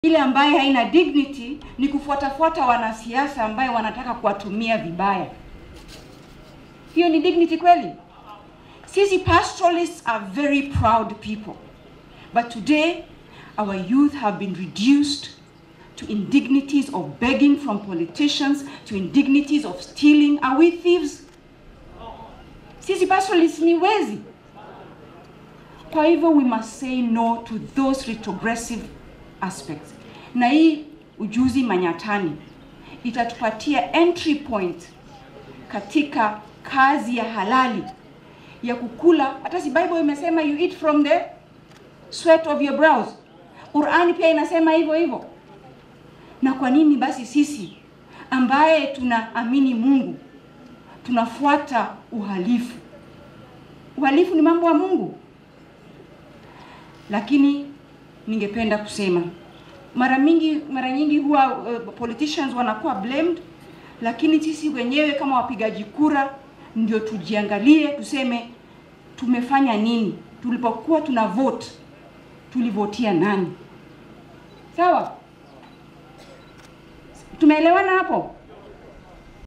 Ile ambaye haina dignity ni kufuatafuata wanasiasa ambaye wanataka kuwatumia vibaya. Hiyo ni dignity kweli? Sisi pastoralists are very proud people. But today our youth have been reduced to indignities of begging from politicians, to indignities of stealing. Are we thieves? Sisi pastoralists ni wezi. Kwa hivyo we must say no to those retrogressive aspects. Na hii ujuzi manyatani itatupatia entry point katika kazi ya halali ya kukula. Hata si Bible imesema you eat from the sweat of your brows. Qurani pia inasema hivyo hivyo. Na kwa nini basi sisi ambaye tunaamini Mungu tunafuata uhalifu? Uhalifu ni mambo ya Mungu. Lakini ningependa kusema mara mingi mara nyingi huwa uh, politicians wanakuwa blamed, lakini sisi wenyewe kama wapigaji kura ndio tujiangalie, tuseme tumefanya nini tulipokuwa tuna vote, tulivotia nani? Sawa, tumeelewana hapo?